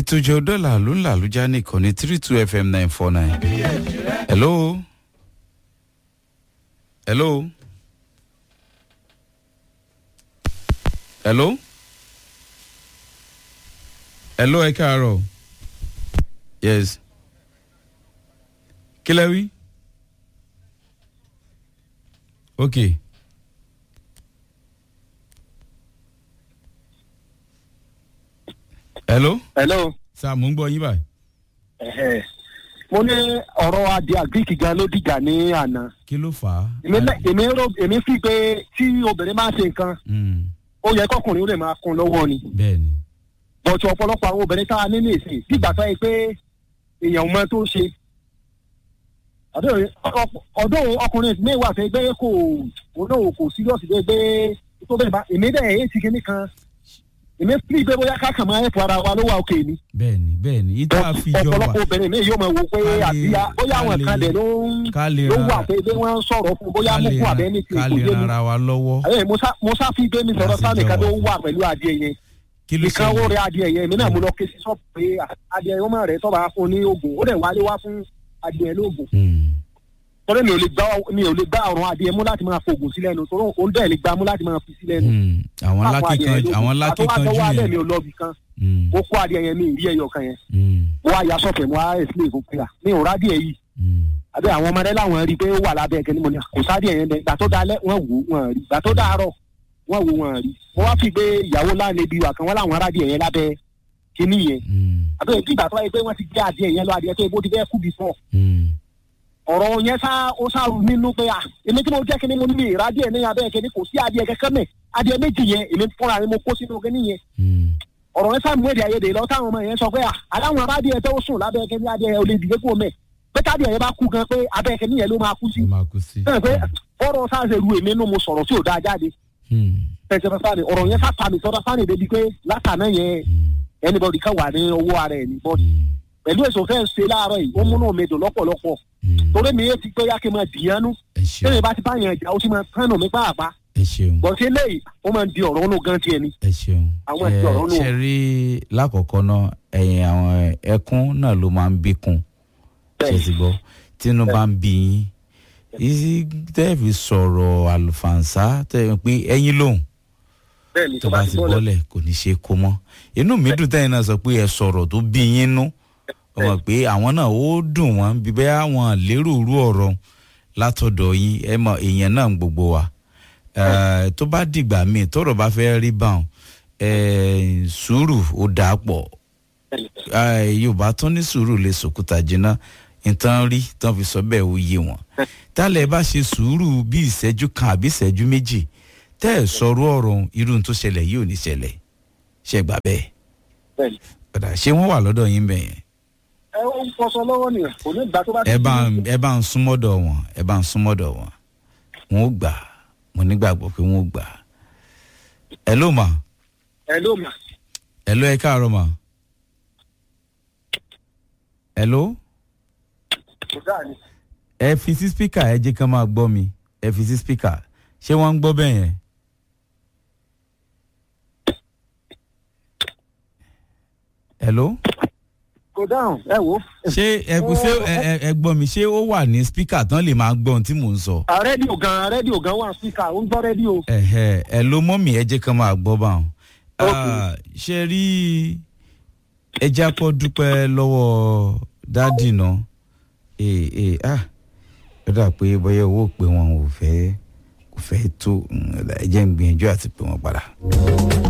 ètò ìjọ dọ́là ló ń làlújá ní ìkànnì three two fm nine four nine. hello. hello. hello. hello ẹ káàárọ̀. yes. kí lẹ wí. ok. hello. hello. sáà mò ń gbọ́ yín báyìí. ẹ̀hẹ̀. mo ní ọ̀rọ̀ adìẹ àgíríkì gan ló dìjà ní àná. kí ló fà á. èmi lẹ- èmi rò èmi fi pé tí obìnrin máa ń ṣe nǹkan Mm, ó yẹ kọkùnrin ó lè máa kún lọ́wọ́ ni. bẹ́ẹ̀ ni. bọ̀tù ọ̀pọ̀lọpọ̀ àwọn obìnrin tá a ní ní ìsìn dìgbà tó yẹ pé èèyàn ò mọ tó ṣe. ọ̀dọ́ ọ̀dọ́ ọkùnrin mi wà fẹ́ gbé kò òun náà kò síríọ̀sì gbé gbé tó bẹ́ẹ̀ bá èmi dẹ̀ èyí ti kíní kan èmi fi gbé bóyá ká kàn máa ẹ̀fọ́ ara wa ló wà òkè ni. bẹ́ẹ̀ ni bẹ́ẹ̀ ni ìta fi jọ wà ọ̀pọ̀lọpọ̀ obìnrin mi yóò máa wo pé Ká lè- àbíyá bóyá àwọn ká kan lè- dẹ̀ ló ń ká lè ló ran- wà pé bí wọ́n ń sọ̀rọ̀ fún bóyá ká mú lè fún ran- abẹ́ ní ti ká kò lè yé ran mi. ara wa lọ́wọ́. Ẹ, Musa Musa fi gbé mi sọ̀rọ̀ Láti sáà nìkan jọ tó wà. wà pẹ̀lú adìẹ yẹn. kí ló Ìkan ó ṣẹlẹ̀? rẹ adìẹ yẹn èmi náà mo lọ ké sí sọ́ọ̀bù pé adìẹ yẹn ó máa rẹ̀ tọ́ba fún ní oògùn ó dẹ̀ wálé wá fún adìẹ lóògùn. Mm, Torí mi ò lè gbá mi ò lè gbá ọ̀run adìẹ mú láti máa fògùn sí lẹ́nu torí òun dẹ̀ lè gbá mú láti máa fi sí lẹ́nu. mm, àwọn Fún lákìkanjú àwọn lákìkanjú Àtọwọ́ alẹ́ mi yẹn. ò lọ bì kan. Mm, Mo kó adìẹ yẹn mi ì rí ẹyọ kan yẹn. mm, Mo wá ya sọ̀fẹ̀ mo wá ẹ̀sìn ìfún pé à mi ò rádìẹ yìí. mm, àbẹ àwọn ọmọdé làwọn rí i pé ó wà lábẹ́ ẹ̀kẹ́ ni mo ní kò sáré ẹ̀yẹn bẹ́ẹ̀ gbà tó dalẹ̀ wọ́n wò wọ́n rí gbà tó dàárọ̀ wọ́n wò wọ́n rí mo wá fi gbé ìyàwó láàrin ibi wà kan wọ́n làwọn aráàdì ẹ̀yẹn lábẹ́ kínní yẹn mm, àbẹ bí ìgbà tó wáyé pé wọ́n ti gbé adìẹ yẹn lọ adìẹ tó ebó ti fẹ́ kú bí fọ́ mm, ọ̀rọ̀ yẹn sá ó sáré nínú pé à èmi tí mo jẹ́ kínní mo ní mi ìrádìẹ ní abẹ́ ẹ̀kẹ́ ni kò sí adìẹ kẹ́kẹ́ mẹ́ adìẹ méjì yẹn èmi fúnra mi mo kó sínú kínní yẹn mm, ọ̀rọ̀ yẹn sáà mú èdè ayédè lọ táwọn ọmọ yẹn sọ pé à aláwọn aráàdìẹ tó sùn lábẹ́ ẹ̀kẹ́ ní adìẹ olè dìde kúrò mẹ́ pé tádìẹ yẹn bá kú gan pé abẹ́ ẹ̀kẹ́ níyẹn ló máa kú sí ó máa kú sí. bẹ́ẹ̀ pé ọ̀rọ̀ sáàsì ru èmi nù mo sọ̀rọ̀ tí ò dáa jáde Mm, pẹ̀sẹ̀ sáàsì ọ̀rọ̀ yẹn sáà mi sọ́dọ̀ sáàsì débi pé látàná yẹn mm, anybody kan wà ní owó ara ẹ̀ ní bọ́ọ̀dì mm, pẹ̀lú èso fẹ́ ṣe láàárọ̀ yìí ó múnú mi dùn lọ́pọ̀lọpọ̀ mm. torí mi yé ti pé yá kí n máa dìyànú ẹ ṣeun tẹ́lẹ̀ bá ti bá yẹn jà ó sì máa kánù mi pàápàá ẹ ṣeun bọ̀ sí eléyìí ó máa ń di ọ̀rọ̀ ọ̀nù gan tiẹ̀ ni ẹ ṣeun. Àwọn ẹ̀sìn ọ̀rọ̀ nù. ṣe rí lákọ̀ọ́kọ́ náà ẹ̀yìn àwọn ẹkún náà ló máa ń bíkun ṣe ti gbọ́ tínú bá ń bí yín ìsí tẹ́ẹ̀fì sọ̀rọ̀ àlùfànṣá tẹ́ẹ̀ pé ẹ̀yin lòun bẹ́ẹ̀ ni tó bá ti bọ́lẹ̀ kò ní ṣe kó mọ́ inú mi dùn tẹ́yìn náà sọ pé ẹ sọ̀rọ̀ tó bí yín nú ọmọ pé àwọn náà ó dùn wọ́n bí bẹ́ẹ̀ àwọn lérò rú ọ̀rọ̀ látọ̀dọ̀ yín ẹ mọ èèyàn náà gbogbo wa Eh, tó bá dìgbà míì tọ́rọ̀ bá fẹ́ rí báwọn eh, sùúrù ó dà pọ̀ Eh, yorùbá tún ní sùúrù lè sòkúta jiná nǹkan rí tán fi sọ bẹ́ẹ̀ ó yé wọn tálẹ̀ bá ṣe sùúrù bí ìṣẹ́jú kan àbí ìṣẹ́jú méjì tẹ́ ẹ̀ sọ̀rọ̀ ọ̀rọ̀ irú tó ṣẹlẹ̀ yìí ò ní ṣẹlẹ̀ ṣe gbà bẹ́ẹ̀ bẹ́ẹ̀ ni padà ṣé wọ́n wà lọ́dọ̀ yín bẹ́ẹ̀ yẹn ẹ ó ń fọṣọ lọ́wọ́ nìyẹn kò ní ìgbà tó bá ti ẹ bá ń- ẹ bá ń súnmọ́dọ̀ wọn ẹ bá ń súnmọ́dọ̀ wọn wọn ó gbà mo nígbàgbọ́ pé wọn ó gbà ẹ ló mà ẹ ló mà ẹ ló ẹ káàárọ̀ mà ẹ ló kò dáa ni ẹ fi sí spíkà ẹ jẹ́ kán máa gbọ́ mi ẹ fi sí spíkà ṣé wọ́n ń gbọ́ bẹ́ẹ̀ yẹn. hello kò dáhùn ẹ wò ó. ṣé ẹ ṣé ẹ ẹ- ẹ gbọ́ mi ṣé ó wà ní spíkà tán lè máa gbọ́ ohun tí mò ń sọ. Ah, rédíò gan rédíò gan wà síkà ó ń gbọ́ rédíò. ẹ̀hẹ̀ ẹ ló mọ́ mi ẹ jẹ́ kán máa gbọ́ bá wọn. Ok. ṣe rí ẹjẹ́ akọ́ dúpẹ́ lọ́wọ́ dádì náà ee ee ah ó dà pé bóyá owó pé wọn ò fẹ́ kò fẹ́ tó mm, ẹ jẹ́ ń gbìyànjú àti pé wọ́n padà.